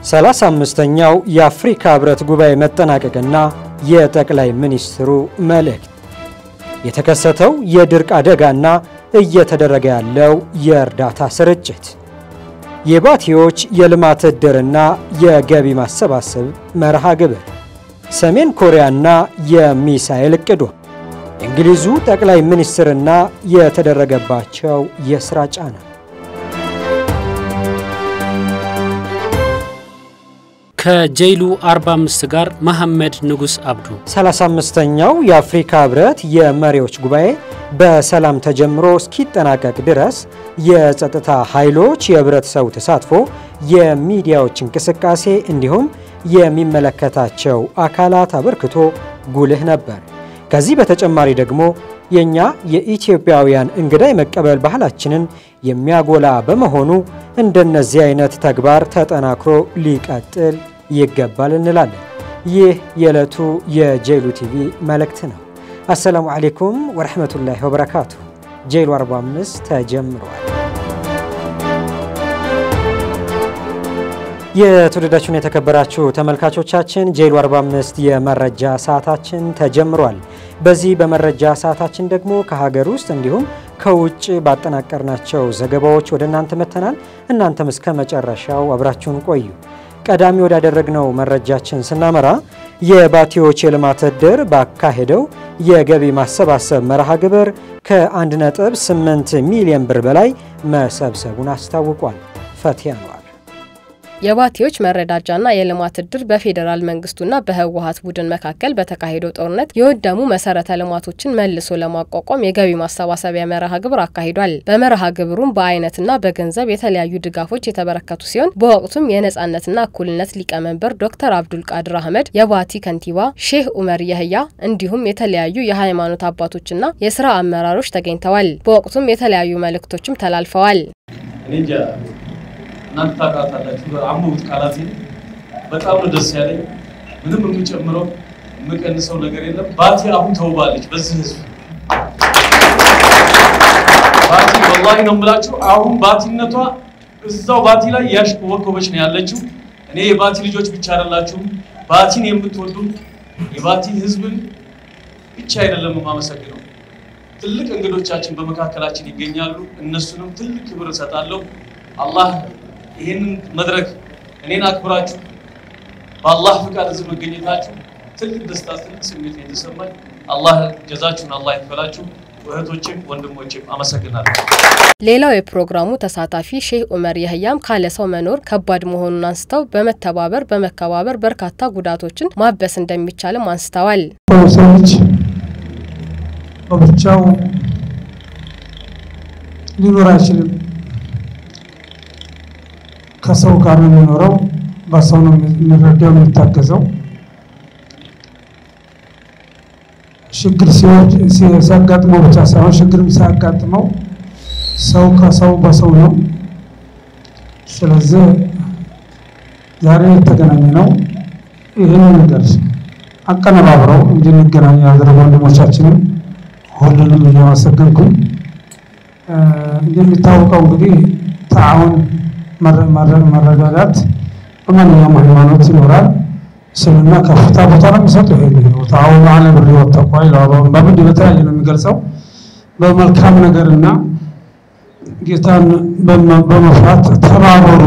ሰላሳ አምስተኛው የአፍሪካ ህብረት ጉባኤ መጠናቀቅና የጠቅላይ ሚኒስትሩ መልእክት፣ የተከሰተው የድርቅ አደጋና እየተደረገ ያለው የእርዳታ ስርጭት፣ የባቲዎች የልማት ዕድርና የገቢ ማሰባሰብ መርሃ ግብር፣ ሰሜን ኮሪያና የሚሳኤል እቅዷ፣ የእንግሊዙ ጠቅላይ ሚኒስትርና የተደረገባቸው የሥራ ጫና ከጀይሉ 45 ጋር መሐመድ ንጉስ አብዱ 35ኛው የአፍሪካ ህብረት የመሪዎች ጉባኤ በሰላም ተጀምሮ እስኪጠናቀቅ ድረስ የጸጥታ ኃይሎች የህብረተሰቡ ተሳትፎ፣ የሚዲያዎች እንቅስቃሴ እንዲሁም የሚመለከታቸው አካላት አበርክቶ ጉልህ ነበር። ከዚህ በተጨማሪ ደግሞ የእኛ የኢትዮጵያውያን እንግዳ የመቀበል ባህላችንን የሚያጎላ በመሆኑ እንደነዚህ አይነት ተግባር ተጠናክሮ ሊቀጥል ይገባል እንላለን። ይህ የዕለቱ የጄሉ ቲቪ መልእክት ነው። አሰላሙ አሌይኩም ወረሕመቱላሂ ወበረካቱ። ጄሉ 45 ተጀምሯል። የተወደዳችሁን የተከበራችሁ ተመልካቾቻችን ጄሉ 45 የመረጃ ሰዓታችን ተጀምሯል። በዚህ በመረጃ ሰዓታችን ደግሞ ከሀገር ውስጥ እንዲሁም ከውጭ ባጠናቀርናቸው ዘገባዎች ወደ እናንተ መጥተናል። እናንተም እስከ መጨረሻው አብራችሁን ቆዩ። ቀዳሚ ወዳደረግነው መረጃችን ስናመራ የባቲዎች የልማት ዕድር ባካሄደው የገቢ ማሰባሰብ መርሃ ግብር ከ1.8 ሚሊዮን ብር በላይ መሰብሰቡን አስታውቋል። ፈቲያ ነዋል። የባቲዎች መረዳጃና የልማት ዕድር በፌዴራል መንግስቱና በህወሀት ቡድን መካከል በተካሄደው ጦርነት የወደሙ መሰረተ ልማቶችን መልሶ ለማቋቋም የገቢ ማሰባሰቢያ መርሃ ግብር አካሂዷል። በመርሃ ግብሩም በአይነትና በገንዘብ የተለያዩ ድጋፎች የተበረከቱ ሲሆን በወቅቱም የነጻነትና እኩልነት ሊቀመንበር ዶክተር አብዱል ቃድር አህመድ፣ የባቲ ከንቲባ ሼህ ኡመር የህያ እንዲሁም የተለያዩ የሃይማኖት አባቶችና የስራ አመራሮች ተገኝተዋል። በወቅቱም የተለያዩ መልእክቶችም ተላልፈዋል። እናንተ ታውቃታላችሁ። አሞት ቃላት በጣም ነው ደስ ያለኝ። ምንም የምጨምረው የምቀንሰው ነገር የለም። ባቲ አሁን ተውባለች። በዚህ ህዝብ ባቲ ወላሂ ነው የምላችሁ። አሁን ባቲነቷ እዛው ባቲ ላይ ያሽቆበቆበች ነው ያለችው። እኔ የባቲ ልጆች ብቻ አይደላችሁም፣ ባቲን የምትወዱ የባቲ ህዝብን ብቻ አይደለም የማመሰግነው። ትልቅ እንግዶቻችን በመካከላችን ይገኛሉ። እነሱንም ትልቅ ክብር እሰጣለሁ። አላህ ይህንን መድረክ እኔን አክብራችሁ በአላህ ፍቃድ እዚህ መገኘታችሁ ትልቅ ደስታ፣ ትልቅ ስሜት የተሰማኝ አላህ ጀዛችሁን አላህ ይክፈላችሁ። እህቶችም ወንድሞችም አመሰግናለሁ። ሌላው የፕሮግራሙ ተሳታፊ ሼህ ኡመር የህያም ካለ ሰው መኖር ከባድ መሆኑን አንስተው በመተባበር በመከባበር በርካታ ጉዳቶችን ማበስ እንደሚቻልም አንስተዋል። ሰው ልጅ በብቻው ሊኖር አይችልም። ከሰው ጋር ነው የሚኖረው። በሰው ነው የሚረዳው የሚታገዘው። ችግር ሲያጋጥመው ብቻ ሳይሆን ችግርም ሲያጋጥመው ሰው ከሰው በሰው ነው። ስለዚህ ዛሬ የተገናኘ ነው ይህን ነገር አቀነባብረው እንድንገናኝ ያደረጉ ወንድሞቻችንም ሁሉንም እያመሰገንኩኝ እንደሚታወቀው እንግዲህ ተዓውን መረዳዳት በማንኛውም ሃይማኖት ይኖራል። እስልምና ከፍታ ቦታ ነው የሚሰጠው። ይሄ ተዓወኑ ዐለል ቢሪ ወተቅዋ ይላል። በምንድን በተለያየ ነው የሚገልጸው በመልካም ነገርና ጌታን በመፍራት ተባበሩ፣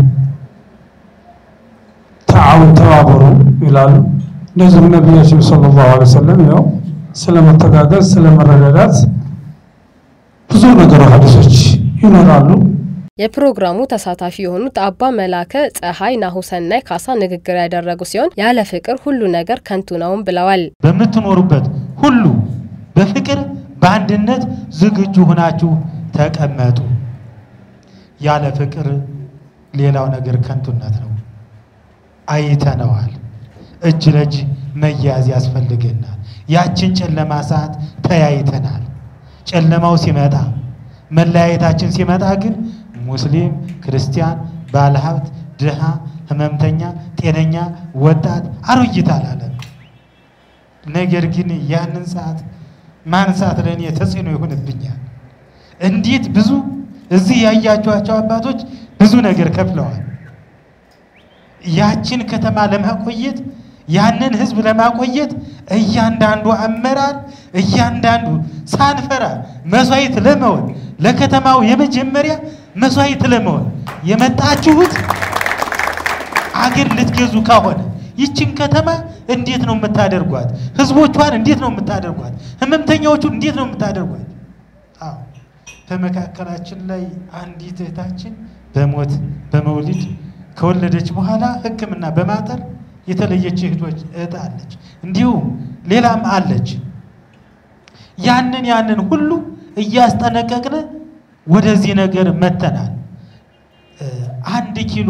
ተዓውን ተባበሩ ይላሉ። እንደዚሁም ነቢያችን ሰለላሁ ዐለይሂ ወሰለም ያው ስለመተጋገዝ ስለመረዳዳት ብዙ ነገር ሀዲሶች ይኖራሉ። የፕሮግራሙ ተሳታፊ የሆኑት አባ መላከ ፀሐይ ናሁሰናይ ካሳ ንግግር ያደረጉ ሲሆን ያለ ፍቅር ሁሉ ነገር ከንቱ ነውም ብለዋል። በምትኖሩበት ሁሉ በፍቅር በአንድነት ዝግጁ ሆናችሁ ተቀመጡ። ያለ ፍቅር ሌላው ነገር ከንቱነት ነው። አይተነዋል። እጅ ለእጅ መያዝ ያስፈልገናል። ያችን ጨለማ ሰዓት ተያይተናል። ጨለማው ሲመጣ መለያየታችን ሲመጣ ግን ሙስሊም፣ ክርስቲያን፣ ባለሀብት፣ ድሃ፣ ህመምተኛ፣ ጤነኛ፣ ወጣት፣ አሮጊት አላለም። ነገር ግን ያንን ሰዓት ማንሳት ለእኔ ተጽዕኖ ይሆንብኛል። እንዴት ብዙ እዚህ ያያችኋቸው አባቶች ብዙ ነገር ከፍለዋል። ያችን ከተማ ለማቆየት ያንን ህዝብ ለማቆየት እያንዳንዱ አመራር እያንዳንዱ ሳንፈራ መስዋዕት ለመሆን ለከተማው የመጀመሪያ መስዋዕት ለመሆን የመጣችሁት አገር ልትገዙ ከሆነ ይችን ከተማ እንዴት ነው የምታደርጓት? ህዝቦቿን እንዴት ነው የምታደርጓት? ህመምተኛዎቹን እንዴት ነው የምታደርጓት? አዎ በመካከላችን ላይ አንዲት እህታችን በሞት በመውሊድ ከወለደች በኋላ ሕክምና በማጠር የተለየች እህቶች እህት አለች። እንዲሁም ሌላም አለች። ያንን ያንን ሁሉ እያስጠነቀቅን ወደዚህ ነገር መተናል። አንድ ኪሎ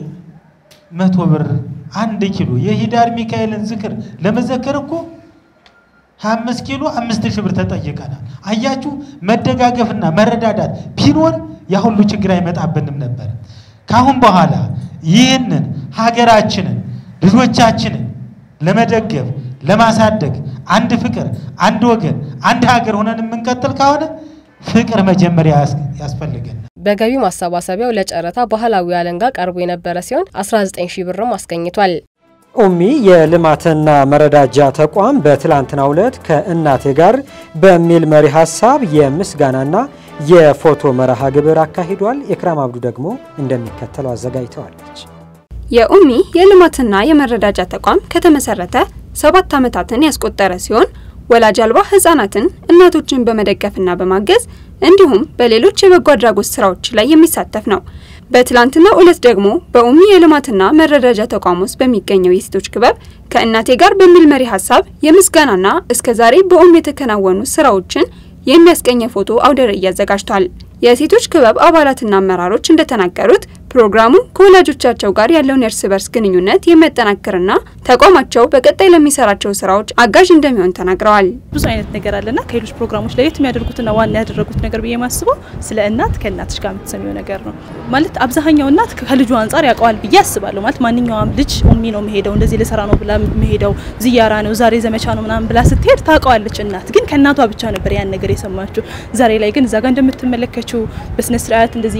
መቶ ብር አንድ ኪሎ የሂዳር ሚካኤልን ዝክር ለመዘከር እኮ አምስት ኪሎ አምስት ሺህ ብር ተጠይቀናል። አያችሁ መደጋገፍና መረዳዳት ቢኖር ያ ሁሉ ችግር አይመጣብንም ነበር። ካሁን በኋላ ይህንን ሀገራችንን ልጆቻችንን ለመደገፍ ለማሳደግ አንድ ፍቅር፣ አንድ ወገን፣ አንድ ሀገር ሆነን የምንቀጥል ከሆነ ፍቅር መጀመሪያ ያስፈልገን። በገቢ ማሰባሰቢያው ለጨረታ ባህላዊ አለንጋ ቀርቦ የነበረ ሲሆን 19 ሺህ ብርም አስገኝቷል። ኡሚ የልማትና መረዳጃ ተቋም በትላንትናው ዕለት ከእናቴ ጋር በሚል መሪ ሀሳብ የምስጋናና የፎቶ መርሃ ግብር አካሂዷል። ኤክራም አብዱ ደግሞ እንደሚከተለው አዘጋጅተዋለች። የኡሚ የልማትና የመረዳጃ ተቋም ከተመሰረተ ሰባት ዓመታትን ያስቆጠረ ሲሆን ወላጅ አልባ ህጻናትን፣ እናቶችን በመደገፍና በማገዝ እንዲሁም በሌሎች የበጎ አድራጎት ስራዎች ላይ የሚሳተፍ ነው። በትላንትናው ዕለት ደግሞ በኡሚ የልማትና መረዳጃ ተቋም ውስጥ በሚገኘው የሴቶች ክበብ ከእናቴ ጋር በሚል መሪ ሀሳብ የምስጋናና እስከዛሬ በኡሚ የተከናወኑ ስራዎችን የሚያስቀኝ ፎቶ አውደ ርዕይ አዘጋጅቷል። የሴቶች ክበብ አባላትና አመራሮች እንደተናገሩት ፕሮግራሙ ከወላጆቻቸው ጋር ያለውን የእርስ በርስ ግንኙነት የሚያጠናክርና ተቋማቸው በቀጣይ ለሚሰራቸው ስራዎች አጋዥ እንደሚሆን ተናግረዋል። ብዙ አይነት ነገር አለና ከሌሎች ፕሮግራሞች ለየት የሚያደርጉትና ዋና ያደረጉት ነገር ብዬ የማስበው ስለ እናት ከእናትሽ ጋር የምትሰሚው ነገር ነው። ማለት አብዛኛው እናት ከልጁ አንጻር ያውቀዋል ብዬ አስባለሁ። ማለት ማንኛውም ልጅ ኡሚ ነው መሄደው እንደዚህ ልሰራ ነው ብላ መሄደው ዝያራ ነው ዛሬ ዘመቻ ነው ምናምን ብላ ስትሄድ ታውቀዋለች። እናት ግን ከእናቷ ብቻ ነበር ያን ነገር የሰማችው። ዛሬ ላይ ግን እዛ ጋር እንደምትመለከችው በስነ ስርዓት እንደዚህ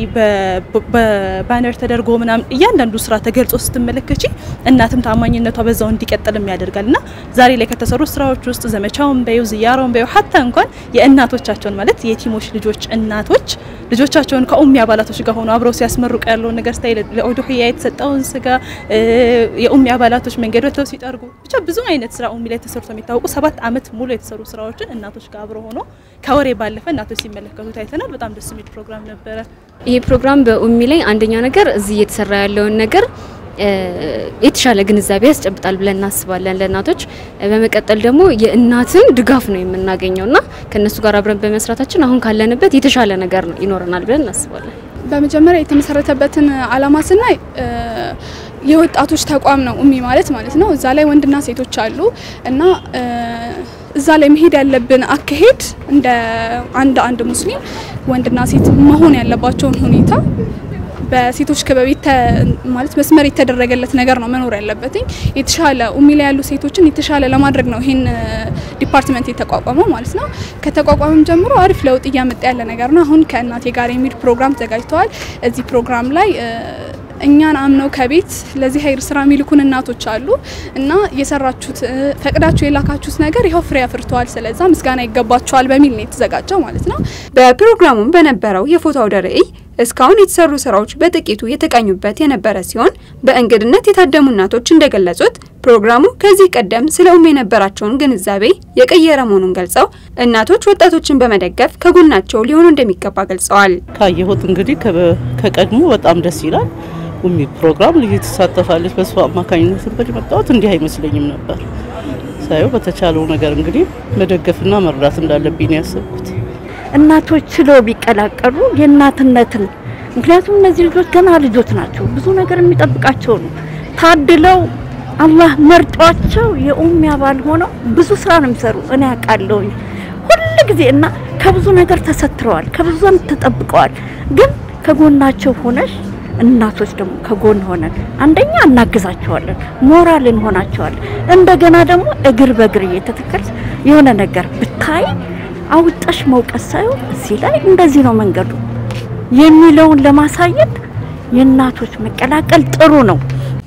በባነር ተደርጎ ምናምን እያንዳንዱ ስራ ተገልጾ ስትመለከቺ እናትም ታማኝነቷ በዛው እንዲቀጥልም ያደርጋል እና ዛሬ ላይ ከተሰሩ ስራዎች ውስጥ ዘመቻውን በዩ ዝያራውን በዩ ሀታ እንኳን የእናቶቻቸውን ማለት የቲሞች ልጆች እናቶች ልጆቻቸውን ከኡሚ አባላቶች ጋር ሆኖ አብረው ሲያስመርቁ ያለውን ነገር ስታይ ለኡዱህያ የተሰጠውን ስጋ የኡሚ አባላቶች መንገድ ወጥተው ሲጠርጉ ብቻ ብዙ አይነት ስራ ኡሚ ላይ ተሰርቶ የሚታወቁ ሰባት አመት ሙሉ የተሰሩ ስራዎችን እናቶች ጋር አብረው ሆኖ ከወሬ ባለፈ እናቶች ሲመለከቱ ታይተናል። በጣም ደስ የሚል ፕሮግራም ነበረ። ይሄ ፕሮግራም በኡሚ ላይ አንደኛ ነገር እዚህ እየተሰራ ያለውን ነገር የተሻለ ግንዛቤ ያስጨብጣል ብለን እናስባለን ለእናቶች። በመቀጠል ደግሞ የእናትን ድጋፍ ነው የምናገኘው እና ከእነሱ ጋር አብረን በመስራታችን አሁን ካለንበት የተሻለ ነገር ነው ይኖረናል ብለን እናስባለን። በመጀመሪያ የተመሰረተበትን አላማ ስናይ የወጣቶች ተቋም ነው ኡሚ ማለት ማለት ነው። እዛ ላይ ወንድና ሴቶች አሉ እና እዛ ላይ መሄድ ያለብን አካሄድ እንደ አንድ አንድ ሙስሊም ወንድና ሴት መሆን ያለባቸውን ሁኔታ በሴቶች ክበብ ማለት መስመር የተደረገለት ነገር ነው መኖር ያለበትኝ። የተሻለ ኡሚ ላይ ያሉ ሴቶችን የተሻለ ለማድረግ ነው ይሄን ዲፓርትመንት የተቋቋመው ማለት ነው። ከተቋቋመም ጀምሮ አሪፍ ለውጥ እያመጣ ያለ ነገር ነው። አሁን ከእናቴ ጋር የሚል ፕሮግራም ተዘጋጅተዋል። እዚህ ፕሮግራም ላይ እኛን አምነው ከቤት ለዚህ ሀይር ስራ የሚልኩን እናቶች አሉ እና የሰራችሁት ፈቅዳችሁ የላካችሁት ነገር ይኸው ፍሬ አፍርተዋል፣ ስለዛ ምስጋና ይገባቸዋል በሚል ነው የተዘጋጀው ማለት ነው። በፕሮግራሙም በነበረው የፎቶ አውደ ርዕይ እስካሁን የተሰሩ ስራዎች በጥቂቱ የተቃኙበት የነበረ ሲሆን በእንግድነት የታደሙ እናቶች እንደገለጹት ፕሮግራሙ ከዚህ ቀደም ስለ ኡሚ የነበራቸውን ግንዛቤ የቀየረ መሆኑን ገልጸው እናቶች ወጣቶችን በመደገፍ ከጎናቸው ሊሆኑ እንደሚገባ ገልጸዋል። ካየሁት እንግዲህ ከቀድሞ በጣም ደስ ይላል። ኡሚ ፕሮግራም ልዩ ትሳተፋለች። በሷ አማካኝነት እንግዲህ መጣሁት እንዲህ አይመስለኝም ነበር። ሳየው በተቻለው ነገር እንግዲህ መደገፍና መርዳት እንዳለብኝ ነው ያሰብኩት። እናቶች ችለው ቢቀላቀሉ የእናትነትን ምክንያቱም እነዚህ ልጆች ገና ልጆች ናቸው። ብዙ ነገር የሚጠብቃቸው ነው። ታድለው አላህ መርጧቸው የኡሚ አባል ሆነው ብዙ ስራ ነው የሚሰሩ። እኔ ያውቃለሁኝ ሁል ጊዜ እና ከብዙ ነገር ተሰትረዋል፣ ከብዙ ተጠብቀዋል። ግን ከጎናቸው ሆነሽ እናቶች ደግሞ ከጎን ሆነን አንደኛ እናግዛቸዋለን፣ ሞራል እንሆናቸዋለን። እንደገና ደግሞ እግር በእግር እየተተከል የሆነ ነገር ብታይ አውጣሽ መውቀስ ሳይሆን እዚህ ላይ እንደዚህ ነው መንገዱ የሚለውን ለማሳየት የእናቶች መቀላቀል ጥሩ ነው።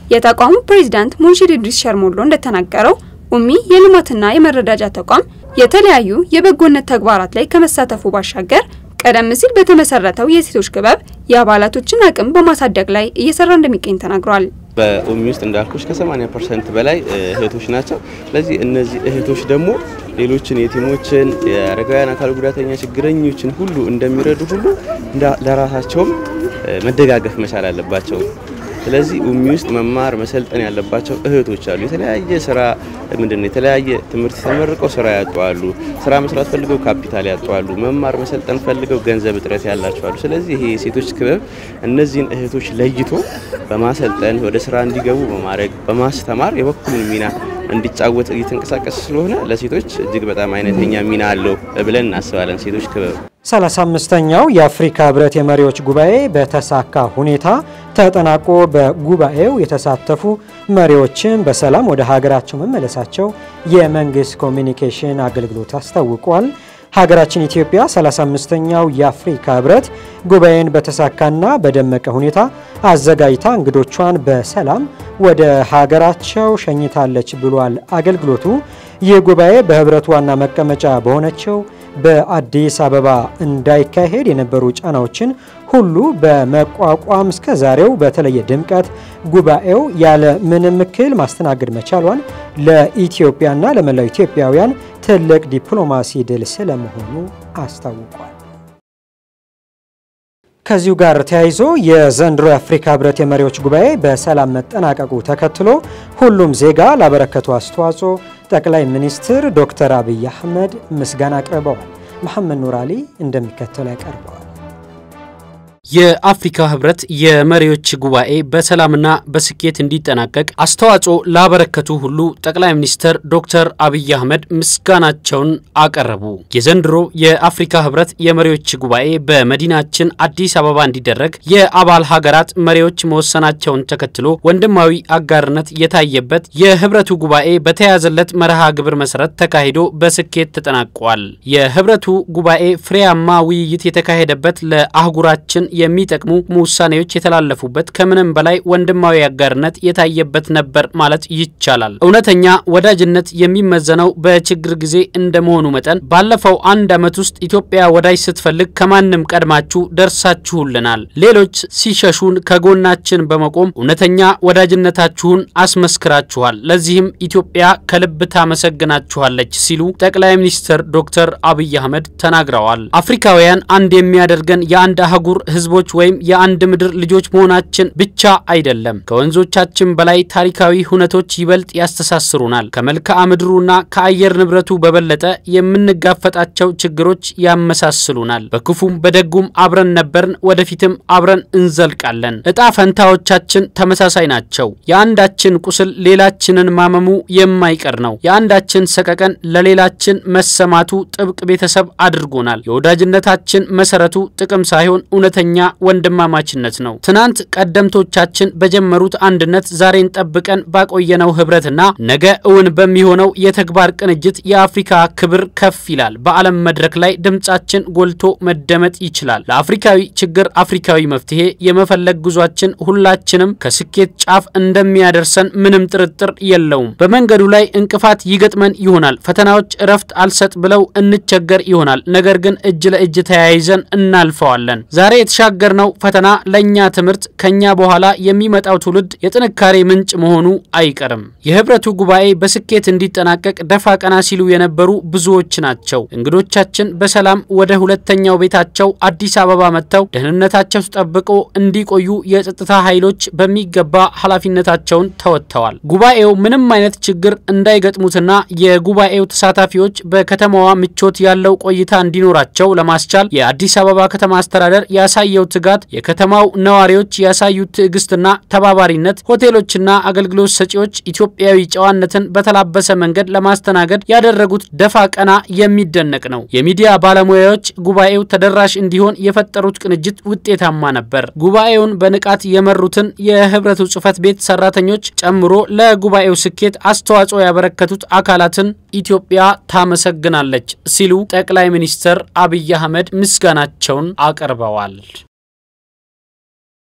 የተቋሙ ፕሬዚዳንት ሙንሺድ ኢድሪስ ሸርሞሎ እንደተናገረው ኡሚ የልማትና የመረዳጃ ተቋም የተለያዩ የበጎነት ተግባራት ላይ ከመሳተፉ ባሻገር ቀደም ሲል በተመሰረተው የሴቶች ክበብ የአባላቶችን አቅም በማሳደግ ላይ እየሰራ እንደሚገኝ ተናግሯል። በኡሚ ውስጥ እንዳልኩሽ ከ80 ፐርሰንት በላይ እህቶች ናቸው። ስለዚህ እነዚህ እህቶች ደግሞ ሌሎችን የቲሞችን፣ የአረጋውያን አካል ጉዳተኛ ችግረኞችን ሁሉ እንደሚረዱ ሁሉ ለራሳቸውም መደጋገፍ መቻል አለባቸው። ስለዚህ ኡሚ ውስጥ መማር መሰልጠን ያለባቸው እህቶች አሉ። የተለያየ ስራ ምንድን ነው የተለያየ ትምህርት ተመርቀው ስራ ያጧሉ። ስራ መስራት ፈልገው ካፒታል ያጧሉ። መማር መሰልጠን ፈልገው ገንዘብ እጥረት ያላቸው አሉ። ስለዚህ ይሄ የሴቶች ክበብ እነዚህን እህቶች ለይቶ በማሰልጠን ወደ ስራ እንዲገቡ በማድረግ በማስተማር የበኩሉን ሚና እንዲጫወት እየተንቀሳቀስ ስለሆነ ለሴቶች እጅግ በጣም አይነተኛ ሚና አለው ብለን እናስባለን። ሴቶች ክበብ 35ኛው የአፍሪካ ህብረት የመሪዎች ጉባኤ በተሳካ ሁኔታ ተጠናቆ በጉባኤው የተሳተፉ መሪዎችን በሰላም ወደ ሀገራቸው መመለሳቸው የመንግስት ኮሚኒኬሽን አገልግሎት አስታውቋል። ሀገራችን ኢትዮጵያ 35ኛው የአፍሪካ ህብረት ጉባኤን በተሳካና በደመቀ ሁኔታ አዘጋጅታ እንግዶቿን በሰላም ወደ ሀገራቸው ሸኝታለች ብሏል አገልግሎቱ። ይህ ጉባኤ በህብረቱ ዋና መቀመጫ በሆነችው በአዲስ አበባ እንዳይካሄድ የነበሩ ጫናዎችን ሁሉ በመቋቋም እስከ ዛሬው በተለየ ድምቀት ጉባኤው ያለ ምንም እክል ማስተናገድ መቻሏን ለኢትዮጵያና ለመላው ኢትዮጵያውያን ትልቅ ዲፕሎማሲ ድል ስለመሆኑ አስታውቋል። ከዚሁ ጋር ተያይዞ የዘንድሮ የአፍሪካ ህብረት የመሪዎች ጉባኤ በሰላም መጠናቀቁ ተከትሎ ሁሉም ዜጋ ላበረከቱ አስተዋጽኦ ጠቅላይ ሚኒስትር ዶክተር አብይ አህመድ ምስጋና አቅርበዋል። መሐመድ ኑር አሊ እንደሚከተለው ያቀርበዋል። የአፍሪካ ህብረት የመሪዎች ጉባኤ በሰላምና በስኬት እንዲጠናቀቅ አስተዋጽኦ ላበረከቱ ሁሉ ጠቅላይ ሚኒስትር ዶክተር አብይ አህመድ ምስጋናቸውን አቀረቡ። የዘንድሮ የአፍሪካ ህብረት የመሪዎች ጉባኤ በመዲናችን አዲስ አበባ እንዲደረግ የአባል ሀገራት መሪዎች መወሰናቸውን ተከትሎ ወንድማዊ አጋርነት የታየበት የህብረቱ ጉባኤ በተያዘለት መርሃ ግብር መሰረት ተካሂዶ በስኬት ተጠናቋል። የህብረቱ ጉባኤ ፍሬያማ ውይይት የተካሄደበት ለአህጉራችን የሚጠቅሙ ውሳኔዎች የተላለፉበት ከምንም በላይ ወንድማዊ አጋርነት የታየበት ነበር ማለት ይቻላል። እውነተኛ ወዳጅነት የሚመዘነው በችግር ጊዜ እንደመሆኑ መጠን ባለፈው አንድ ዓመት ውስጥ ኢትዮጵያ ወዳጅ ስትፈልግ ከማንም ቀድማችሁ ደርሳችሁልናል። ሌሎች ሲሸሹን ከጎናችን በመቆም እውነተኛ ወዳጅነታችሁን አስመስክራችኋል። ለዚህም ኢትዮጵያ ከልብ ታመሰግናችኋለች ሲሉ ጠቅላይ ሚኒስትር ዶክተር አብይ አህመድ ተናግረዋል። አፍሪካውያን አንድ የሚያደርገን የአንድ አህጉር ህዝቦች ወይም የአንድ ምድር ልጆች መሆናችን ብቻ አይደለም። ከወንዞቻችን በላይ ታሪካዊ ሁነቶች ይበልጥ ያስተሳስሩናል። ከመልክዓ ምድሩና ከአየር ንብረቱ በበለጠ የምንጋፈጣቸው ችግሮች ያመሳስሉናል። በክፉም በደጉም አብረን ነበርን፣ ወደፊትም አብረን እንዘልቃለን። እጣ ፈንታዎቻችን ተመሳሳይ ናቸው። የአንዳችን ቁስል ሌላችንን ማመሙ የማይቀር ነው። የአንዳችን ሰቀቀን ለሌላችን መሰማቱ ጥብቅ ቤተሰብ አድርጎናል። የወዳጅነታችን መሰረቱ ጥቅም ሳይሆን እውነተኛ ወንድማማችነት ነው። ትናንት ቀደምቶቻችን በጀመሩት አንድነት ዛሬን ጠብቀን ባቆየነው ህብረትና ነገ እውን በሚሆነው የተግባር ቅንጅት የአፍሪካ ክብር ከፍ ይላል። በዓለም መድረክ ላይ ድምጻችን ጎልቶ መደመጥ ይችላል። ለአፍሪካዊ ችግር አፍሪካዊ መፍትሄ የመፈለግ ጉዟችን ሁላችንም ከስኬት ጫፍ እንደሚያደርሰን ምንም ጥርጥር የለውም። በመንገዱ ላይ እንቅፋት ይገጥመን ይሆናል። ፈተናዎች እረፍት አልሰጥ ብለው እንቸገር ይሆናል። ነገር ግን እጅ ለእጅ ተያይዘን እናልፈዋለን። ዛሬ የተሻገርነው ፈተና ለእኛ ትምህርት፣ ከኛ በኋላ የሚመጣው ትውልድ የጥንካሬ ምንጭ መሆኑ አይቀርም። የህብረቱ ጉባኤ በስኬት እንዲጠናቀቅ ደፋ ቀና ሲሉ የነበሩ ብዙዎች ናቸው። እንግዶቻችን በሰላም ወደ ሁለተኛው ቤታቸው አዲስ አበባ መጥተው ደህንነታቸው ተጠብቆ እንዲቆዩ የጸጥታ ኃይሎች በሚገባ ኃላፊነታቸውን ተወጥተዋል። ጉባኤው ምንም አይነት ችግር እንዳይገጥሙትና የጉባኤው ተሳታፊዎች በከተማዋ ምቾት ያለው ቆይታ እንዲኖራቸው ለማስቻል የአዲስ አበባ ከተማ አስተዳደር ያሳየው ትጋት፣ የከተማው ነዋሪዎች ያሳዩት ትዕግስትና ተባባሪነት፣ ሆቴሎችና አገልግሎት ሰጪዎች ኢትዮጵያዊ ጨዋነትን በተላበሰ መንገድ ለማስተናገድ ያደረጉት ደፋ ቀና የሚደነቅ ነው። የሚዲያ ባለሙያዎች ጉባኤው ተደራሽ እንዲሆን የፈጠሩት ቅንጅት ውጤታማ ነበር። ጉባኤውን በንቃት የመሩትን የህብረቱ ጽህፈት ቤት ሰራተኞች ጨምሮ ለጉባኤው ስኬት አስተዋጽኦ ያበረከቱት አካላትን ኢትዮጵያ ታመሰግናለች ሲሉ ጠቅላይ ሚኒስትር አብይ አህመድ ምስጋናቸውን አቅርበዋል።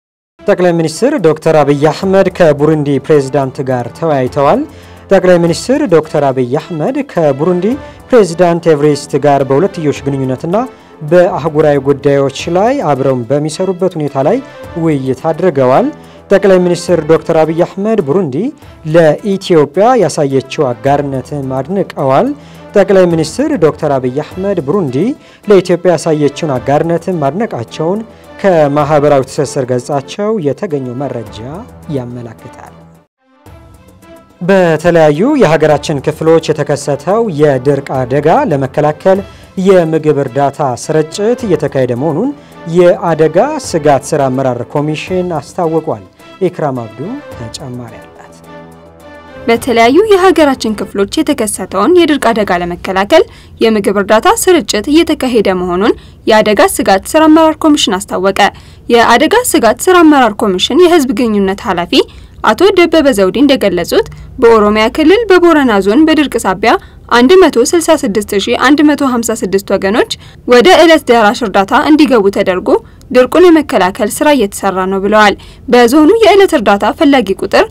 ጠቅላይ ሚኒስትር ዶክተር አብይ አህመድ ከቡሩንዲ ፕሬዝዳንት ጋር ተወያይተዋል። ጠቅላይ ሚኒስትር ዶክተር አብይ አህመድ ከቡሩንዲ ፕሬዝዳንት ኤቨሬስት ጋር በሁለትዮሽ ግንኙነትና በአህጉራዊ ጉዳዮች ላይ አብረው በሚሰሩበት ሁኔታ ላይ ውይይት አድርገዋል። ጠቅላይ ሚኒስትር ዶክተር አብይ አህመድ ቡሩንዲ ለኢትዮጵያ ያሳየችው አጋርነትን አድንቀዋል። ጠቅላይ ሚኒስትር ዶክተር አብይ አህመድ ቡሩንዲ ለኢትዮጵያ ያሳየችውን አጋርነትን ማድነቃቸውን ከማህበራዊ ትስስር ገጻቸው የተገኘው መረጃ ያመላክታል። በተለያዩ የሀገራችን ክፍሎች የተከሰተው የድርቅ አደጋ ለመከላከል የምግብ እርዳታ ስርጭት እየተካሄደ መሆኑን የአደጋ ስጋት ስራ አመራር ኮሚሽን አስታውቋል። ኢክራም አብዱ ተጨማሪ አላት። በተለያዩ የሀገራችን ክፍሎች የተከሰተውን የድርቅ አደጋ ለመከላከል የምግብ እርዳታ ስርጭት እየተካሄደ መሆኑን የአደጋ ስጋት ስራ አመራር ኮሚሽን አስታወቀ። የአደጋ ስጋት ስራ አመራር ኮሚሽን የህዝብ ግንኙነት ኃላፊ አቶ ደበበ ዘውዴ እንደገለጹት በኦሮሚያ ክልል በቦረና ዞን በድርቅ ሳቢያ 166156 ወገኖች ወደ ዕለት ደራሽ እርዳታ እንዲገቡ ተደርጎ ድርቁን የመከላከል ስራ እየተሰራ ነው ብለዋል። በዞኑ የዕለት እርዳታ ፈላጊ ቁጥር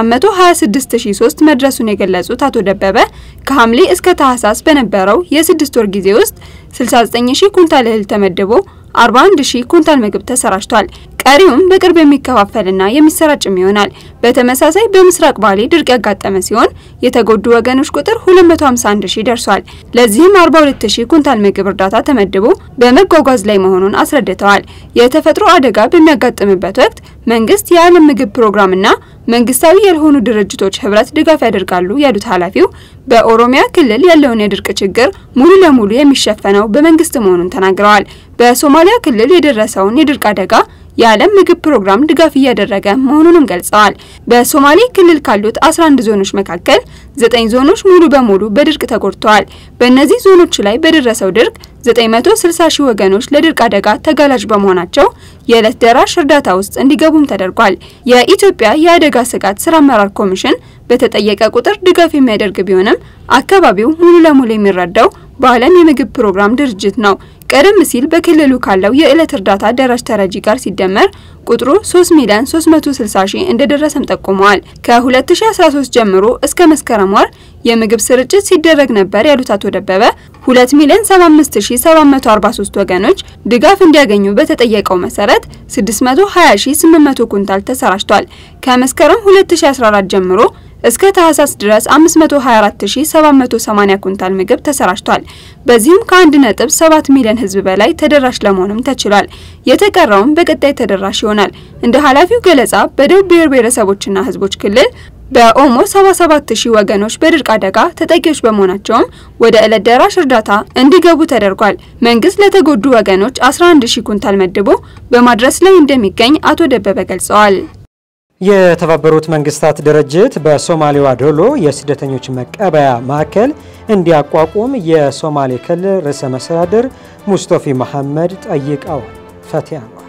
426003 መድረሱን የገለጹት አቶ ደበበ ከሐምሌ እስከ ታህሳስ በነበረው የስድስት ወር ጊዜ ውስጥ 69000 ኩንታል እህል ተመድቦ 41000 ኩንታል ምግብ ተሰራጭቷል። ቀሪውም በቅርብ የሚከፋፈልና የሚሰራጭም ይሆናል። በተመሳሳይ በምስራቅ ባሌ ድርቅ ያጋጠመ ሲሆን የተጎዱ ወገኖች ቁጥር 251 ሺህ ደርሷል። ለዚህም 42 ሺህ ኩንታል ምግብ እርዳታ ተመድቦ በመጓጓዝ ላይ መሆኑን አስረድተዋል። የተፈጥሮ አደጋ በሚያጋጥምበት ወቅት መንግስት፣ የዓለም ምግብ ፕሮግራምና መንግስታዊ ያልሆኑ ድርጅቶች ህብረት ድጋፍ ያደርጋሉ ያሉት ኃላፊው በኦሮሚያ ክልል ያለውን የድርቅ ችግር ሙሉ ለሙሉ የሚሸፈነው በመንግስት መሆኑን ተናግረዋል። በሶማሊያ ክልል የደረሰውን የድርቅ አደጋ የዓለም ምግብ ፕሮግራም ድጋፍ እያደረገ መሆኑንም ገልጸዋል። በሶማሌ ክልል ካሉት 11 ዞኖች መካከል ዘጠኝ ዞኖች ሙሉ በሙሉ በድርቅ ተጎድተዋል። በእነዚህ ዞኖች ላይ በደረሰው ድርቅ 960 ሺህ ወገኖች ለድርቅ አደጋ ተጋላጭ በመሆናቸው የዕለት ደራሽ እርዳታ ውስጥ እንዲገቡም ተደርጓል። የኢትዮጵያ የአደጋ ስጋት ስራ አመራር ኮሚሽን በተጠየቀ ቁጥር ድጋፍ የሚያደርግ ቢሆንም አካባቢው ሙሉ ለሙሉ የሚረዳው በዓለም የምግብ ፕሮግራም ድርጅት ነው። ቀደም ሲል በክልሉ ካለው የዕለት እርዳታ ደራሽ ተረጂ ጋር ሲደመር ቁጥሩ 3 ሚሊዮን 360 ሺህ እንደደረሰም ጠቁመዋል። ከ2013 ጀምሮ እስከ መስከረም ወር የምግብ ስርጭት ሲደረግ ነበር ያሉት አቶ ደበበ 2 ሚሊዮን 75743 ወገኖች ድጋፍ እንዲያገኙ በተጠየቀው መሰረት 620800 ኩንታል ተሰራጭቷል። ከመስከረም 2014 ጀምሮ እስከ ታህሳስ ድረስ 524780 ኩንታል ምግብ ተሰራጭቷል። በዚህም ከ1.7 ሚሊዮን ሕዝብ በላይ ተደራሽ ለመሆንም ተችሏል። የተቀረውም በቀጣይ ተደራሽ ይሆናል። እንደ ኃላፊው ገለጻ በደቡብ ብሔር ብሔረሰቦችና ሕዝቦች ክልል በኦሞ 77000 ወገኖች በድርቅ አደጋ ተጠቂዎች በመሆናቸውም ወደ ዕለት ደራሽ እርዳታ እንዲገቡ ተደርጓል። መንግስት ለተጎዱ ወገኖች 11000 ኩንታል መድቦ በማድረስ ላይ እንደሚገኝ አቶ ደበበ ገልጸዋል። የተባበሩት መንግስታት ድርጅት በሶማሌዋ ዶሎ የስደተኞች መቀበያ ማዕከል እንዲያቋቁም የሶማሌ ክልል ርዕሰ መስተዳድር ሙስጠፊ መሐመድ ጠይቀዋል። ፈቲያ ነው።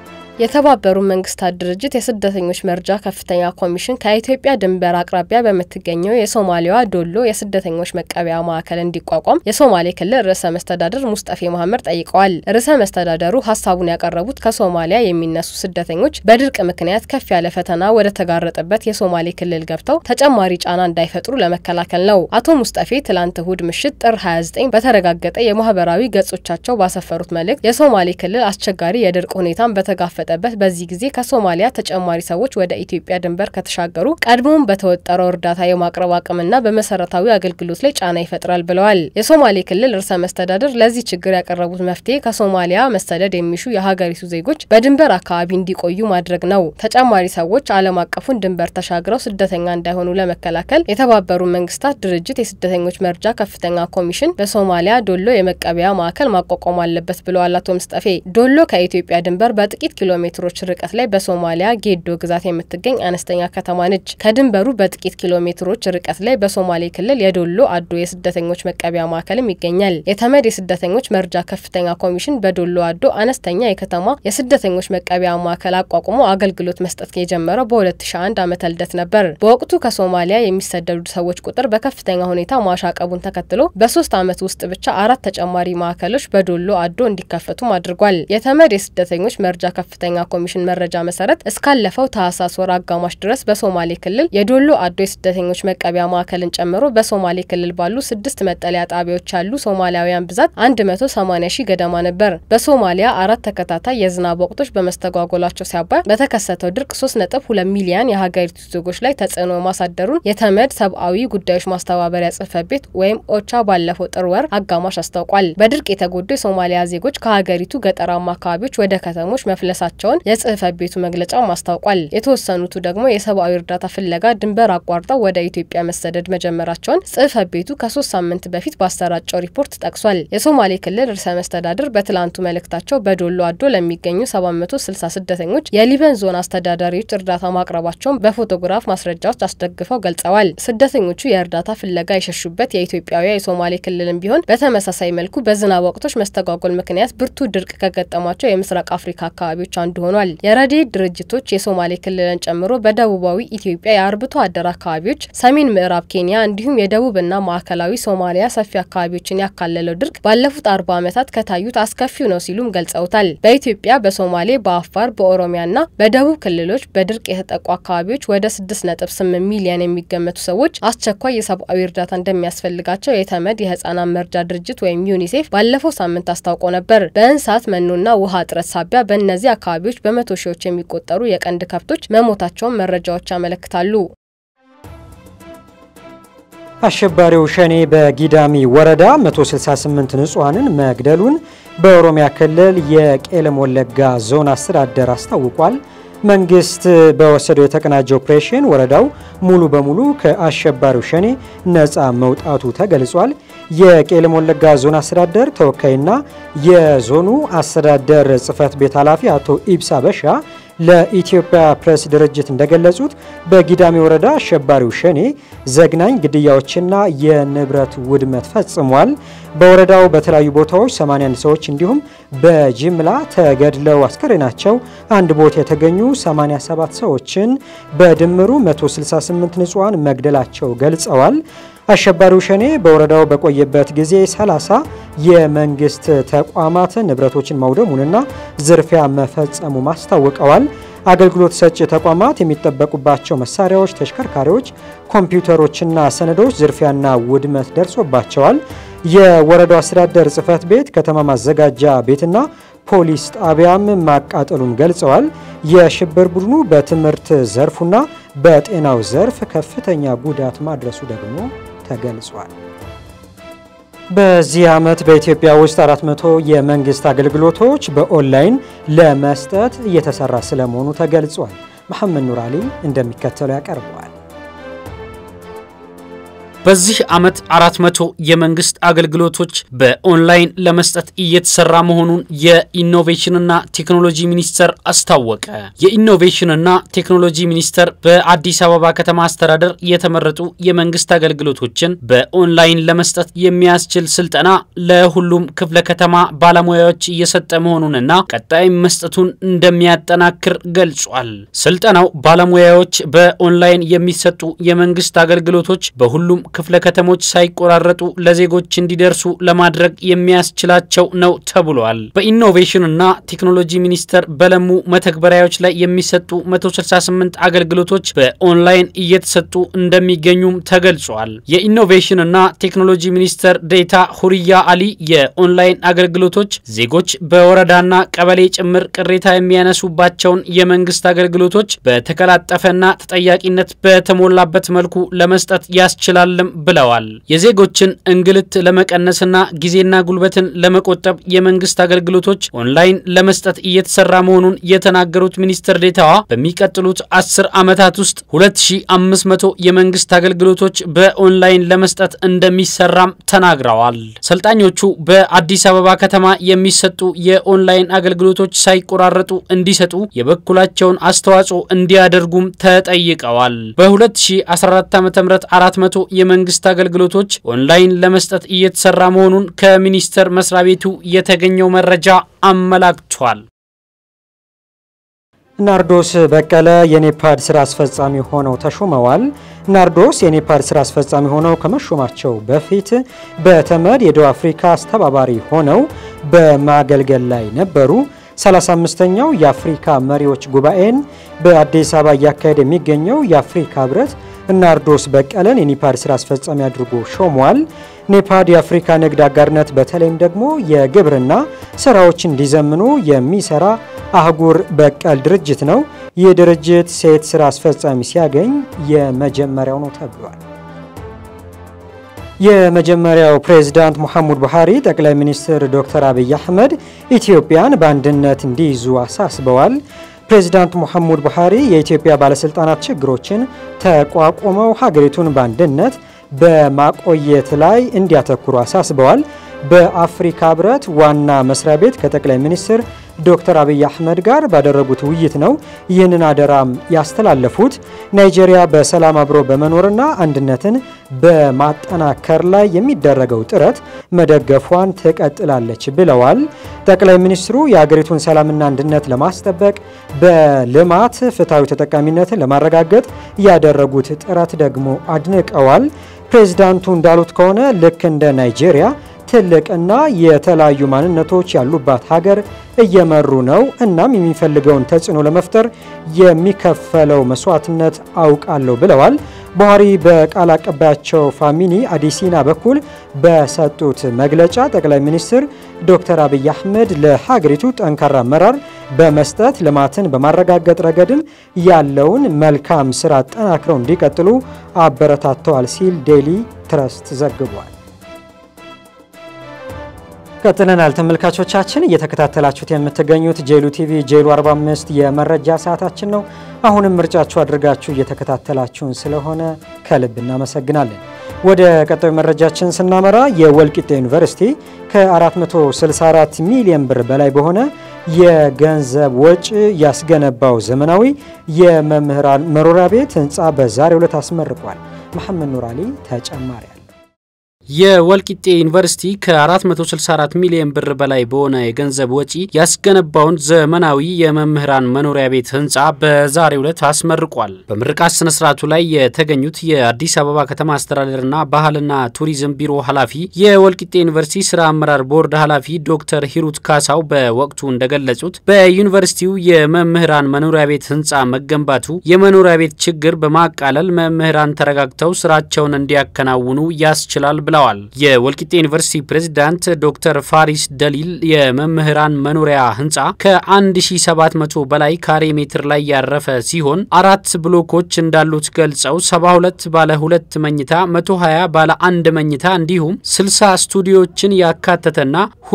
የተባበሩት መንግስታት ድርጅት የስደተኞች መርጃ ከፍተኛ ኮሚሽን ከኢትዮጵያ ድንበር አቅራቢያ በምትገኘው የሶማሌዋ ዶሎ የስደተኞች መቀበያ ማዕከል እንዲቋቋም የሶማሌ ክልል ርዕሰ መስተዳድር ሙስጠፌ መሐመድ ጠይቀዋል። ርዕሰ መስተዳደሩ ሀሳቡን ያቀረቡት ከሶማሊያ የሚነሱ ስደተኞች በድርቅ ምክንያት ከፍ ያለ ፈተና ወደ ተጋረጠበት የሶማሌ ክልል ገብተው ተጨማሪ ጫና እንዳይፈጥሩ ለመከላከል ነው። አቶ ሙስጠፌ ትላንት እሁድ ምሽት ጥር 29 በተረጋገጠ የማህበራዊ ገጾቻቸው ባሰፈሩት መልእክት የሶማሌ ክልል አስቸጋሪ የድርቅ ሁኔታን በተጋፈጠ በት በዚህ ጊዜ ከሶማሊያ ተጨማሪ ሰዎች ወደ ኢትዮጵያ ድንበር ከተሻገሩ ቀድሞም በተወጠረው እርዳታ የማቅረብ አቅምና በመሰረታዊ አገልግሎት ላይ ጫና ይፈጥራል ብለዋል። የሶማሌ ክልል ርዕሰ መስተዳድር ለዚህ ችግር ያቀረቡት መፍትሄ ከሶማሊያ መሰደድ የሚሹ የሀገሪቱ ዜጎች በድንበር አካባቢ እንዲቆዩ ማድረግ ነው። ተጨማሪ ሰዎች ዓለም አቀፉን ድንበር ተሻግረው ስደተኛ እንዳይሆኑ ለመከላከል የተባበሩት መንግስታት ድርጅት የስደተኞች መርጃ ከፍተኛ ኮሚሽን በሶማሊያ ዶሎ የመቀበያ ማዕከል ማቋቋም አለበት ብለዋል አቶ ምስጠፌ። ዶሎ ከኢትዮጵያ ድንበር በጥቂት ኪሎ ሜትሮች ርቀት ላይ በሶማሊያ ጌዶ ግዛት የምትገኝ አነስተኛ ከተማ ነች። ከድንበሩ በጥቂት ኪሎ ሜትሮች ርቀት ላይ በሶማሌ ክልል የዶሎ አዶ የስደተኞች መቀበያ ማዕከልም ይገኛል። የተመድ የስደተኞች መርጃ ከፍተኛ ኮሚሽን በዶሎ አዶ አነስተኛ የከተማ የስደተኞች መቀበያ ማዕከል አቋቁሞ አገልግሎት መስጠት የጀመረው በ2001 ዓመተ ልደት ነበር። በወቅቱ ከሶማሊያ የሚሰደዱ ሰዎች ቁጥር በከፍተኛ ሁኔታ ማሻቀቡን ተከትሎ በሶስት ዓመት ውስጥ ብቻ አራት ተጨማሪ ማዕከሎች በዶሎ አዶ እንዲከፈቱም አድርጓል። የተመድ የስደተኞች መርጃ ከፍተኛ ከፍተኛ ኮሚሽን መረጃ መሰረት እስካለፈው ታህሳስ ወር አጋማሽ ድረስ በሶማሌ ክልል የዶሎ አዶ የስደተኞች መቀበያ ማዕከልን ጨምሮ በሶማሌ ክልል ባሉ ስድስት መጠለያ ጣቢያዎች ያሉ ሶማሊያውያን ብዛት 180 ሺህ ገደማ ነበር። በሶማሊያ አራት ተከታታይ የዝናብ ወቅቶች በመስተጓጎላቸው ሲያባይ በተከሰተው ድርቅ 3.2 ሚሊዮን የሀገሪቱ ዜጎች ላይ ተጽዕኖ ማሳደሩን የተመድ ሰብአዊ ጉዳዮች ማስተባበሪያ ጽህፈት ቤት ወይም ኦቻ ባለፈው ጥር ወር አጋማሽ አስታውቋል። በድርቅ የተጎዱ የሶማሊያ ዜጎች ከሀገሪቱ ገጠራማ አካባቢዎች ወደ ከተሞች መፍለሳቸውን የጽህፈት ቤቱ መግለጫ ማስታውቋል። የተወሰኑቱ ደግሞ የሰብአዊ እርዳታ ፍለጋ ድንበር አቋርጠው ወደ ኢትዮጵያ መሰደድ መጀመራቸውን ጽህፈት ቤቱ ከሶስት ሳምንት በፊት ባሰራጨው ሪፖርት ጠቅሷል። የሶማሌ ክልል ርዕሰ መስተዳድር በትላንቱ መልእክታቸው በዶሎ አዶ ለሚገኙ 760 ስደተኞች የሊበን ዞን አስተዳዳሪዎች እርዳታ ማቅረባቸውን በፎቶግራፍ ማስረጃዎች አስደግፈው ገልጸዋል። ስደተኞቹ የእርዳታ ፍለጋ የሸሹበት የኢትዮጵያውያ የሶማሌ ክልልም ቢሆን በተመሳሳይ መልኩ በዝናብ ወቅቶች መስተጓጎል ምክንያት ብርቱ ድርቅ ከገጠሟቸው የምስራቅ አፍሪካ አካባቢዎች አንዱ ሆኗል። የረድኤት ድርጅቶች የሶማሌ ክልልን ጨምሮ በደቡባዊ ኢትዮጵያ የአርብቶ አደር አካባቢዎች፣ ሰሜን ምዕራብ ኬንያ እንዲሁም የደቡብና ማዕከላዊ ሶማሊያ ሰፊ አካባቢዎችን ያካለለው ድርቅ ባለፉት አርባ ዓመታት ከታዩት አስከፊው ነው ሲሉም ገልጸውታል። በኢትዮጵያ በሶማሌ፣ በአፋር፣ በኦሮሚያና በደቡብ ክልሎች በድርቅ የተጠቁ አካባቢዎች ወደ 6.8 ሚሊዮን የሚገመቱ ሰዎች አስቸኳይ የሰብአዊ እርዳታ እንደሚያስፈልጋቸው የተመድ የህጻናት መርጃ ድርጅት ወይም ዩኒሴፍ ባለፈው ሳምንት አስታውቆ ነበር። በእንስሳት መኖና ውሃ እጥረት ሳቢያ በእነዚህ አካባቢዎች በመቶ ሺዎች የሚቆጠሩ የቀንድ ከብቶች መሞታቸውን መረጃዎች ያመለክታሉ። አሸባሪው ሸኔ በጊዳሚ ወረዳ 168 ንጹሐንን መግደሉን በኦሮሚያ ክልል የቄለም ወለጋ ዞን አስተዳደር አስታውቋል። መንግስት በወሰደው የተቀናጀ ኦፕሬሽን ወረዳው ሙሉ በሙሉ ከአሸባሪው ሸኔ ነፃ መውጣቱ ተገልጿል። የቄለም ወለጋ ዞን አስተዳደር ተወካይና የዞኑ አስተዳደር ጽህፈት ቤት ኃላፊ አቶ ኢብሳ በሻ ለኢትዮጵያ ፕሬስ ድርጅት እንደገለጹት በጊዳሚ ወረዳ አሸባሪው ሸኔ ዘግናኝ ግድያዎችና የንብረት ውድመት ፈጽሟል። በወረዳው በተለያዩ ቦታዎች 81 ሰዎች እንዲሁም በጅምላ ተገድለው አስከሬናቸው አንድ ቦታ የተገኙ 87 ሰዎችን በድምሩ 168 ንጹሐን መግደላቸው ገልጸዋል። አሸባሪው ሸኔ በወረዳው በቆየበት ጊዜ 30 የመንግስት ተቋማትን ንብረቶችን ማውደሙንና ዝርፊያ መፈጸሙ ማስታውቀዋል። አገልግሎት ሰጪ ተቋማት የሚጠበቁባቸው መሳሪያዎች፣ ተሽከርካሪዎች፣ ኮምፒውተሮችና ሰነዶች ዝርፊያና ውድመት ደርሶባቸዋል። የወረዳው አስተዳደር ጽህፈት ቤት ከተማ ማዘጋጃ ቤትና ፖሊስ ጣቢያም ማቃጠሉን ገልጸዋል። የሽብር ቡድኑ በትምህርት ዘርፉና በጤናው ዘርፍ ከፍተኛ ጉዳት ማድረሱ ደግሞ ተገልጿል። በዚህ ዓመት በኢትዮጵያ ውስጥ 400 የመንግስት አገልግሎቶች በኦንላይን ለመስጠት እየተሰራ ስለመሆኑ ተገልጿል። መሐመድ ኑር አሊ እንደሚከተለው ያቀርበዋል። በዚህ ዓመት 400 የመንግስት አገልግሎቶች በኦንላይን ለመስጠት እየተሰራ መሆኑን የኢኖቬሽንና ቴክኖሎጂ ሚኒስቴር አስታወቀ። የኢኖቬሽንና ቴክኖሎጂ ሚኒስቴር በአዲስ አበባ ከተማ አስተዳደር የተመረጡ የመንግስት አገልግሎቶችን በኦንላይን ለመስጠት የሚያስችል ስልጠና ለሁሉም ክፍለ ከተማ ባለሙያዎች እየሰጠ መሆኑንና ቀጣይም መስጠቱን እንደሚያጠናክር ገልጿል። ስልጠናው ባለሙያዎች በኦንላይን የሚሰጡ የመንግስት አገልግሎቶች በሁሉም ክፍለ ከተሞች ሳይቆራረጡ ለዜጎች እንዲደርሱ ለማድረግ የሚያስችላቸው ነው ተብሏል። በኢኖቬሽንና ቴክኖሎጂ ሚኒስቴር በለሙ መተግበሪያዎች ላይ የሚሰጡ 168 አገልግሎቶች በኦንላይን እየተሰጡ እንደሚገኙም ተገልጿል። የኢኖቬሽንና ቴክኖሎጂ ሚኒስቴር ዴታ ሁሪያ አሊ የኦንላይን አገልግሎቶች ዜጎች በወረዳና ቀበሌ ጭምር ቅሬታ የሚያነሱባቸውን የመንግስት አገልግሎቶች በተቀላጠፈና ተጠያቂነት በተሞላበት መልኩ ለመስጠት ያስችላል ብለዋል። የዜጎችን እንግልት ለመቀነስና ጊዜና ጉልበትን ለመቆጠብ የመንግስት አገልግሎቶች ኦንላይን ለመስጠት እየተሰራ መሆኑን የተናገሩት ሚኒስትር ዴታዋ በሚቀጥሉት አስር ዓመታት ውስጥ 2500 የመንግስት አገልግሎቶች በኦንላይን ለመስጠት እንደሚሰራም ተናግረዋል። ሰልጣኞቹ በአዲስ አበባ ከተማ የሚሰጡ የኦንላይን አገልግሎቶች ሳይቆራረጡ እንዲሰጡ የበኩላቸውን አስተዋጽኦ እንዲያደርጉም ተጠይቀዋል። በ2014 ዓ ም 400 የመንግስት አገልግሎቶች ኦንላይን ለመስጠት እየተሰራ መሆኑን ከሚኒስቴር መስሪያ ቤቱ የተገኘው መረጃ አመላክቷል። ናርዶስ በቀለ የኔፓድ ስራ አስፈጻሚ ሆነው ተሾመዋል። ናርዶስ የኔፓድ ስራ አስፈጻሚ ሆነው ከመሾማቸው በፊት በተመድ የደቡብ አፍሪካ አስተባባሪ ሆነው በማገልገል ላይ ነበሩ። 35ኛው የአፍሪካ መሪዎች ጉባኤን በአዲስ አበባ እያካሄደ የሚገኘው የአፍሪካ ህብረት ናርዶስ በቀለን የኒፓድ ስራ አስፈጻሚ አድርጎ ሾሟል። ኔፓድ የአፍሪካ ንግድ አጋርነት በተለይም ደግሞ የግብርና ስራዎች እንዲዘምኑ የሚሰራ አህጉር በቀል ድርጅት ነው። ይህ ድርጅት ሴት ስራ አስፈጻሚ ሲያገኝ የመጀመሪያው ነው ተብሏል። የመጀመሪያው ፕሬዝዳንት ሙሐመድ ቡሃሪ ጠቅላይ ሚኒስትር ዶክተር አብይ አህመድ ኢትዮጵያን በአንድነት እንዲይዙ አሳስበዋል። ፕሬዚዳንት ሙሐመድ ቡሃሪ የኢትዮጵያ ባለስልጣናት ችግሮችን ተቋቁመው ሀገሪቱን በአንድነት በማቆየት ላይ እንዲያተኩሩ አሳስበዋል። በአፍሪካ ህብረት ዋና መስሪያ ቤት ከጠቅላይ ሚኒስትር ዶክተር አብይ አህመድ ጋር ባደረጉት ውይይት ነው ይህንን አደራም ያስተላለፉት። ናይጄሪያ በሰላም አብሮ በመኖርና አንድነትን በማጠናከር ላይ የሚደረገው ጥረት መደገፏን ትቀጥላለች ብለዋል። ጠቅላይ ሚኒስትሩ የሀገሪቱን ሰላምና አንድነት ለማስጠበቅ በልማት ፍትሐዊ ተጠቃሚነትን ለማረጋገጥ ያደረጉት ጥረት ደግሞ አድንቀዋል። ፕሬዚዳንቱ እንዳሉት ከሆነ ልክ እንደ ናይጄሪያ ትልቅና የተለያዩ ማንነቶች ያሉባት ሀገር እየመሩ ነው። እናም የሚፈልገውን ተጽዕኖ ለመፍጠር የሚከፈለው መስዋዕትነት አውቃለሁ ብለዋል። ቡሃሪ በቃል አቀባያቸው ፋሚኒ አዲሲና በኩል በሰጡት መግለጫ ጠቅላይ ሚኒስትር ዶክተር አብይ አህመድ ለሀገሪቱ ጠንካራ አመራር በመስጠት ልማትን በማረጋገጥ ረገድም ያለውን መልካም ስራ አጠናክረው እንዲቀጥሉ አበረታተዋል ሲል ዴሊ ትረስት ዘግቧል። ቀጥለናል ተመልካቾቻችን፣ እየተከታተላችሁት የምትገኙት ጄሉ ቲቪ ጄሉ 45 የመረጃ ሰዓታችን ነው። አሁንም ምርጫችሁ አድርጋችሁ እየተከታተላችሁን ስለሆነ ከልብ እናመሰግናለን። ወደ ቀጣዩ መረጃችን ስናመራ የወልቂጤ ዩኒቨርሲቲ ከ464 ሚሊዮን ብር በላይ በሆነ የገንዘብ ወጪ ያስገነባው ዘመናዊ የመምህራን መኖሪያ ቤት ህንፃ በዛሬው ዕለት አስመርቋል። መሐመድ ኑር አሊ ተጨማሪ የወልቂጤ ዩኒቨርሲቲ ከ464 ሚሊዮን ብር በላይ በሆነ የገንዘብ ወጪ ያስገነባውን ዘመናዊ የመምህራን መኖሪያ ቤት ህንፃ በዛሬው ዕለት አስመርቋል። በምርቃት ስነ ስርዓቱ ላይ የተገኙት የአዲስ አበባ ከተማ አስተዳደርና ባህልና ቱሪዝም ቢሮ ኃላፊ፣ የወልቂጤ ዩኒቨርሲቲ ስራ አመራር ቦርድ ኃላፊ ዶክተር ሂሩት ካሳው በወቅቱ እንደገለጹት በዩኒቨርሲቲው የመምህራን መኖሪያ ቤት ህንፃ መገንባቱ የመኖሪያ ቤት ችግር በማቃለል መምህራን ተረጋግተው ስራቸውን እንዲያከናውኑ ያስችላል ብለዋል ብለዋል። የወልቂጤ ዩኒቨርሲቲ ፕሬዝዳንት ዶክተር ፋሪስ ደሊል የመምህራን መኖሪያ ህንፃ ከ1700 በላይ ካሬ ሜትር ላይ ያረፈ ሲሆን አራት ብሎኮች እንዳሉት ገልጸው 72 ባለ ሁለት መኝታ፣ 120 ባለ አንድ መኝታ እንዲሁም 60 ስቱዲዮችን ያካተተና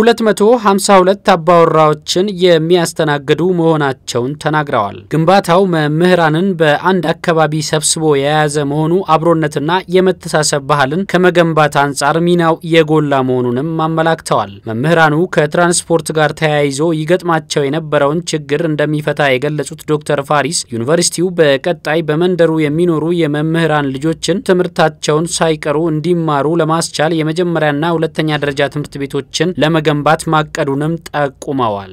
252 አባወራዎችን የሚያስተናግዱ መሆናቸውን ተናግረዋል። ግንባታው መምህራንን በአንድ አካባቢ ሰብስቦ የያዘ መሆኑ አብሮነትና የመተሳሰብ ባህልን ከመገንባት አንጻር ሚናው የጎላ መሆኑንም አመላክተዋል። መምህራኑ ከትራንስፖርት ጋር ተያይዞ ይገጥማቸው የነበረውን ችግር እንደሚፈታ የገለጹት ዶክተር ፋሪስ ዩኒቨርሲቲው በቀጣይ በመንደሩ የሚኖሩ የመምህራን ልጆችን ትምህርታቸውን ሳይቀሩ እንዲማሩ ለማስቻል የመጀመሪያና ሁለተኛ ደረጃ ትምህርት ቤቶችን ለመገንባት ማቀዱንም ጠቁመዋል።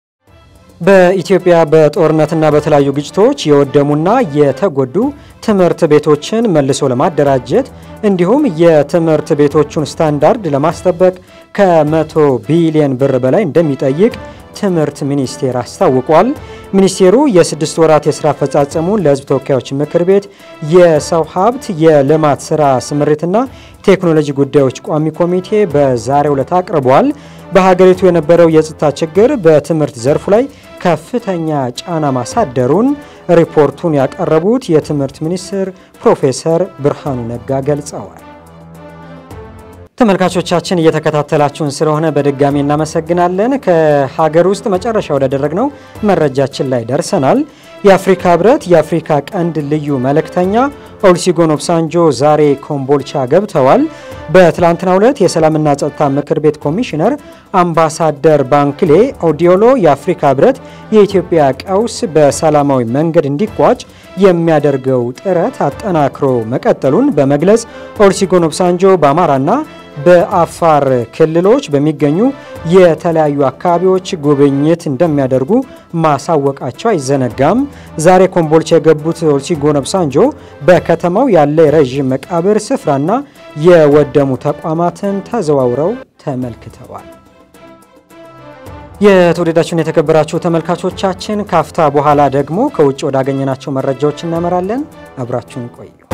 በኢትዮጵያ በጦርነትና በተለያዩ ግጭቶች የወደሙና የተጎዱ ትምህርት ቤቶችን መልሶ ለማደራጀት እንዲሁም የትምህርት ቤቶቹን ስታንዳርድ ለማስጠበቅ ከመቶ ቢሊዮን ብር በላይ እንደሚጠይቅ ትምህርት ሚኒስቴር አስታውቋል። ሚኒስቴሩ የስድስት ወራት የስራ አፈጻጸሙን ለሕዝብ ተወካዮች ምክር ቤት የሰው ሀብት የልማት ስራ ስምሪትና ቴክኖሎጂ ጉዳዮች ቋሚ ኮሚቴ በዛሬው ዕለት አቅርቧል። በሀገሪቱ የነበረው የጸጥታ ችግር በትምህርት ዘርፉ ላይ ከፍተኛ ጫና ማሳደሩን ሪፖርቱን ያቀረቡት የትምህርት ሚኒስትር ፕሮፌሰር ብርሃኑ ነጋ ገልጸዋል። ተመልካቾቻችን እየተከታተላችሁን ስለሆነ በድጋሚ እናመሰግናለን። ከሀገር ውስጥ መጨረሻ ወዳደረግነው መረጃችን ላይ ደርሰናል። የአፍሪካ ህብረት የአፍሪካ ቀንድ ልዩ መልእክተኛ ኦሉሴጉን ኦባሳንጆ ዛሬ ኮምቦልቻ ገብተዋል። በትላንትናው ዕለት የሰላምና ጸጥታ ምክር ቤት ኮሚሽነር አምባሳደር ባንክሌ ኦዲዮሎ የአፍሪካ ህብረት የኢትዮጵያ ቀውስ በሰላማዊ መንገድ እንዲቋጭ የሚያደርገው ጥረት አጠናክሮ መቀጠሉን በመግለጽ ኦሉሴጉን ኦባሳንጆ በአማራና በአፋር ክልሎች በሚገኙ የተለያዩ አካባቢዎች ጉብኝት እንደሚያደርጉ ማሳወቃቸው አይዘነጋም። ዛሬ ኮምቦልቻ የገቡት ኦሉሴጉን ኦባሳንጆ በከተማው ያለ የረዥም መቃብር ስፍራና የወደሙ ተቋማትን ተዘዋውረው ተመልክተዋል። የተወደዳችሁን የተከበራችሁ ተመልካቾቻችን ካፍታ በኋላ ደግሞ ከውጭ ወዳገኘናቸው መረጃዎች እናመራለን። አብራችሁን ቆዩ።